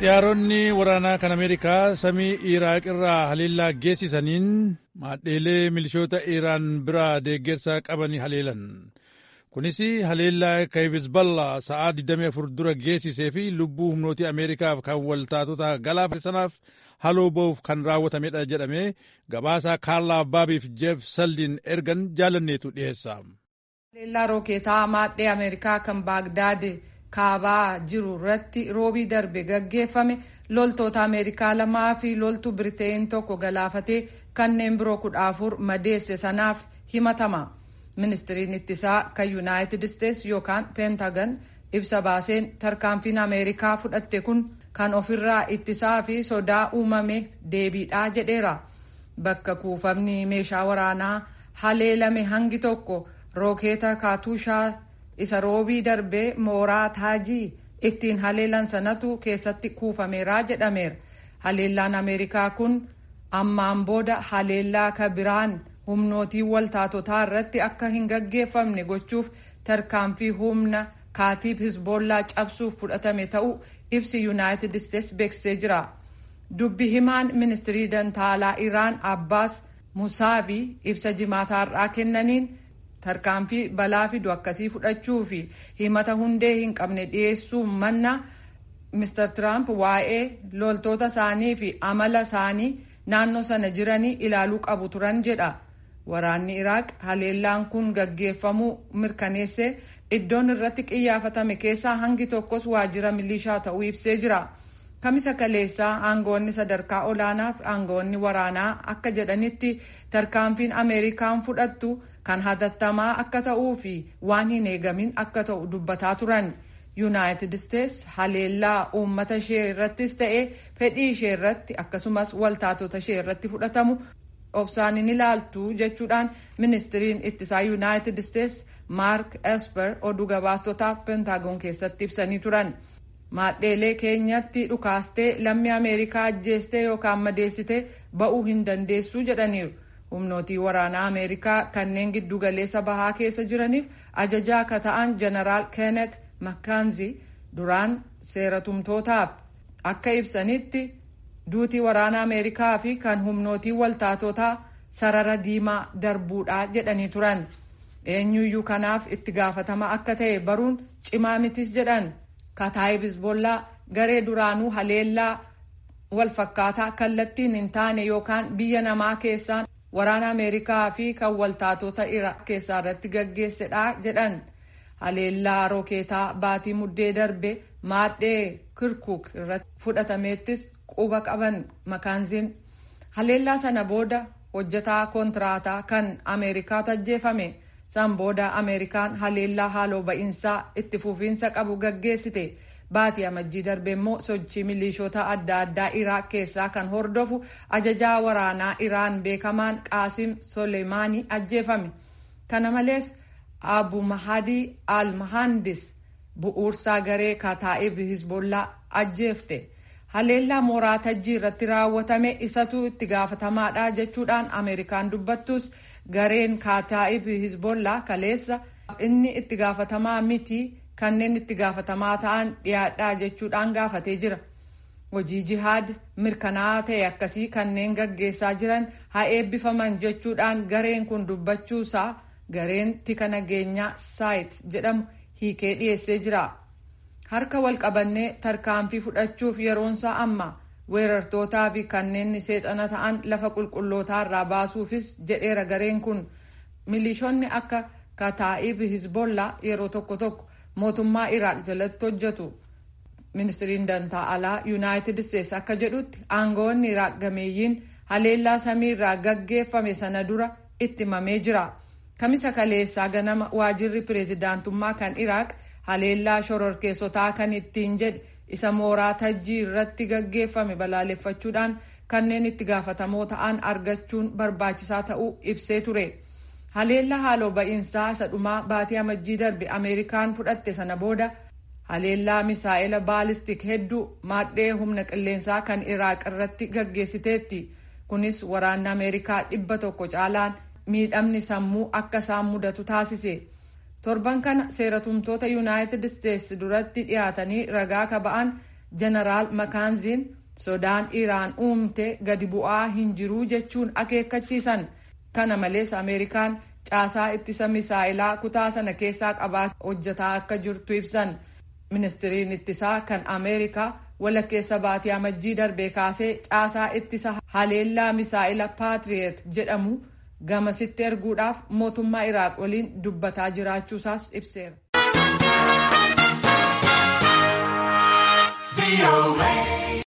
xiyyaaronni waraanaa kan ameerikaa samii iraaq irraa haleellaa geessisaniin maadheelee milishoota iraan biraa deeggarsa qaban haleelan kunis haleellaa hizballaa sa'aa 24 dura geessisee fi lubbuu humnootii ameerikaaf kan waltaatota galaafate sanaaf haloo ba'uuf kan raawwatamedha jedhame gabaasaa kaarlaa baabiif jeef saldiin ergan jaalanneetu dhiyeessa. haleellaa rookeetaa maadhee ameerikaa kan baagdaad kaabaa jiru irratti roobii darbe gaggeeffame loltoota ameerikaa lamaa fi loltuu biriteen tokko galaafatee kanneen biroo kudha afur madeesse sanaaf himatama ministiriin ittisaa kan yuunaayitid isteets yookaan peentagan ibsa baaseen tarkaanfiin ameerikaa fudhatte kun kan ofirraa ittisaa fi sodaa uumame deebiidhaa jedheera bakka kuufamni meeshaa waraanaa haleelame hangi tokko rookeeta kaatuushaa isa roobii darbee mooraa taajii ittiin haleelan sanatu keessatti kuufameera jedhameera haleellaan ameerikaa kun ammaan booda haleellaa ka biraan humnootii waltaatotaa irratti akka hin gaggeeffamne gochuuf tarkaanfii humna kaatiib hizboollaa cabsuuf fudhatame ta'uu ibsi yuunaayitid isteets beeksisee jira dubbi himaan ministirii dantaalaa iraan abbaas musaabii ibsa jimaataarraa kennaniin tarkaanfii balaa fidu akkasii fudhachuu fi himata hundee hin qabne dhiyeessuu manna Mr. Trump waa'ee loltoota isaanii fi amala isaanii naannoo sana jiranii ilaaluu qabu turan jedha. Waraanni Iraaq haleellaan kun gaggeeffamuu mirkaneessee iddoon irratti qiyyaafatame keessaa hangi tokkos waajjira milishaa ta'uu ibsee jira. Kamisa kaleessaa aangoonni sadarkaa olaanaa fi aangoonni waraanaa akka jedhanitti tarkaanfiin Ameerikaan fudhattu kan hatattamaa akka ta'uu fi waan hin eegamin akka ta'u dubbataa turan. yuunaayitid isteets haleellaa uummata ishee irrattis ta'e fedhii ishee irratti akkasumas waltaatota ishee irratti fudhatamu obsaan hin ilaaltu jechuudhaan ministiriin ittisaa yuunaayitid isteets maark esper oduu gabaastotaaf pentaagoon keessatti ibsanii turan maadheelee keenyatti dhukaastee lammii ameerikaa ajjeestee yookaan madeessitee ba'uu hin dandeessu jedhaniiru humnootii waraanaa ameerikaa kanneen giddugaleessa bahaa keessa jiraniif ajajaa akka ta'an jeneraal keenet makkaanzi duraan seeratumtootaaf akka ibsanitti duutii waraana ameerikaa fi kan humnootii waltaatotaa sarara diimaa darbuudha jedhanii turan eenyuyyuu kanaaf itti gaafatama akka ta'e baruun cimaa mitis jedhan kataayib hizbollaa garee duraanuu haleellaa walfakkaataa kallattiin hin taane yookaan biyya namaa keessaan waraana ameerikaa fi kan waltaatota iraaq keessaa irratti gaggeessedha jedhan haleellaa rookeetaa baatii muddee darbe maadhee kirkuk irratti fudhatameettis quba qaban makaanziin haleellaa sana booda hojjetaa kontiraataa kan ameerikaatu ajjeefame san booda ameerikaan haleellaa haaloo ba'iinsaa itti fufiinsa qabu gaggeessite baatii amajjii darbe immoo sochii milishoota adda addaa iraaq keessaa kan hordofu ajajaa waraanaa iraan beekamaan qaasim soleemaanii ajjeefame kana malees abu mahadii al mahandis bu'uursaa garee kataa'ib hizbollaa ajjeefte haleellaa mooraa tajjii irratti raawwatame isatu itti gaafatamaadha jechuudhaan ameerikaan dubbattus gareen kataa'ib hizbollaa kaleessa inni itti gaafatamaa miti kanneen itti gaafatamaa ta'an dhiyaadhaa jechuudhaan gaafatee jira hojii jihaad mirkanaa'aa ta'e akkasii kanneen gaggeessaa jiran haa eebbifaman jechuudhaan gareen kun dubbachuusaa gareen tika nageenyaa saayit jedhamu hiikee dhiyeessee jira harka wal qabannee tarkaanfii fudhachuuf yeroonsaa amma weerartootaa fi kanneen seexana ta'an lafa qulqullootaa irraa baasuufis jedheera gareen kun milishoonni akka kataa'ib hizbollaa yeroo tokko tokko mootummaa iraaq jalatti hojjetu ministiriin dantaa alaa yuunaayitid isteets akka jedhutti aangoonni iraaq gameeyyiin haleellaa samii irraa gaggeeffame sana dura itti himamee jira. kamisa kaleessaa ganama waajirri pireezidaantummaa kan iraaq haleellaa shororkeessotaa kan ittiin jedhe isa mooraa tajjii irratti gaggeeffame balaaleffachuudhaan kanneen itti gaafatamoo ta'an argachuun barbaachisaa ta'uu ibsee ture haleellaa haaloo ba'iinsaa isa dhumaa baatii amajjii darbe ameerikaan fudhatte sana booda haleellaa misaa'ela baalistik hedduu maadhee humna qilleensaa kan iraaq irratti gaggeessiteetti kunis waraanni ameerikaa dhibba tokko caalaan miidhamni sammuu akka isaan mudatu taasise torban kana seeratumtoota yuunaayitid isteets duratti dhiyaatanii ragaa ka ba'an jeneraal makaanziin sodaan iraan uumte gadi bu'aa hin jiruu jechuun akeekkachiisan kana malees ameerikaan caasaa ittisa misaa'ilaa kutaa sana keessaa qabaa hojjetaa akka jirtu ibsan ministiriin ittisaa kan ameerikaa walakkeessa baatii amajjii darbee kaasee caasaa ittisa haleellaa misaa'ila paatriyeet jedhamu gamasitti erguudhaaf mootummaa iraaq waliin dubbataa jiraachuusaas ibseera.